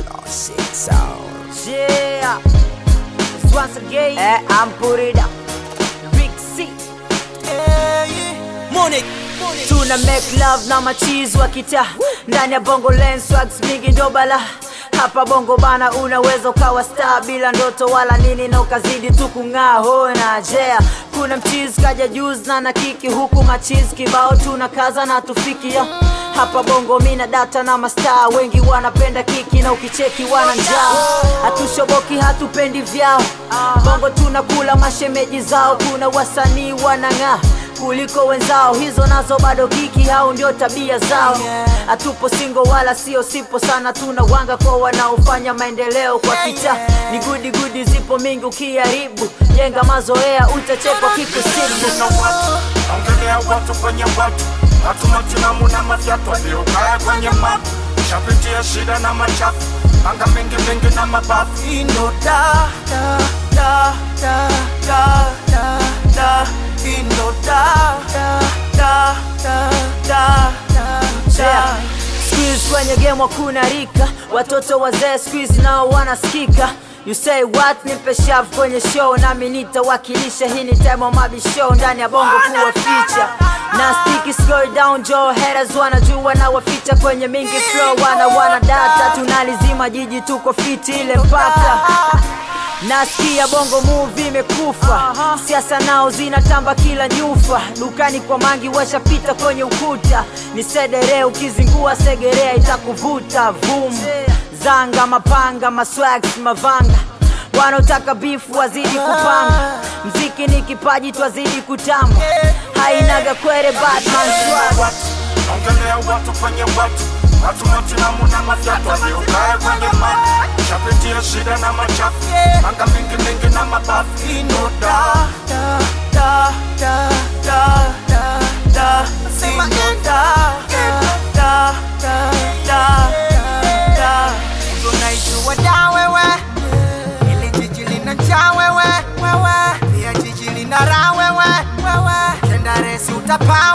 Classic sound. Yeah. It's once again, eh, I'm put it up. Big C. Money. Tuna make love na machizi wa kitaa ndani ya bongo lens swags mingi ndo bala hapa bongo bana, unaweza ukawa star bila ndoto wala nini na ukazidi tu kung'aa hona jea. Kuna mchizi kaja juzi na na kiki huku machizi kibao tuna kaza na tufiki ya. Hapa bongo mina data na mastaa wengi wanapenda kiki na ukicheki wana njaa, hatushoboki hatupendi vyao. Bongo tunakula mashemeji zao, kuna wasanii wanang'aa kuliko wenzao, hizo nazo bado kiki, hao ndio tabia zao. Hatupo singo wala sio sipo sana, tuna wanga kwa wanaofanya maendeleo kwa kita. Ni gudi gudi zipo mingi, ukiharibu jenga mazoea, utachekwa kikusibu. na watu ongelea watu kwenye watu watu matilamu na mafyatu waliokaa kwenye mapu shapitia shida na machafu anga mingi mingi na mabafu Ino da da da da da da da. Ino da da da da da da da. Squeeze kwenye game hakuna rika, watoto wazee squeeze nao wanasikika. You say what? Nipe shavu kwenye show nami nitawakilisha. Hii ni time of mabi show ndani ya bongo kuwa feature na sticky slow down Joe haters wanajua na waficha kwenye mingi flow wana wana data tunalizima jiji tuko fiti ile mpaka Nasikia bongo movie imekufa, siasa nao zinatamba kila nyufa. Dukani kwa mangi washapita kwenye ukuta, ni sedere ukizingua segerea itakuvuta vum. Zanga mapanga maswags mavanga, wanaotaka bifu wazidi kupanga. Mziki ni kipaji twazidi kutamba, hainaga kwere Batman swag. watu ongelea watu kwenye watu watu matilamu na mafyatu waliokaa kwenye mapu shapitia shida na machafu anga mingi mingi na mabafu Ino da da da da da da da. Ino da da da da da da. tunaijua da wewe ili jiji lina njaa wewe wewe pia jiji lina raha wewe wewe kenda resi utapaa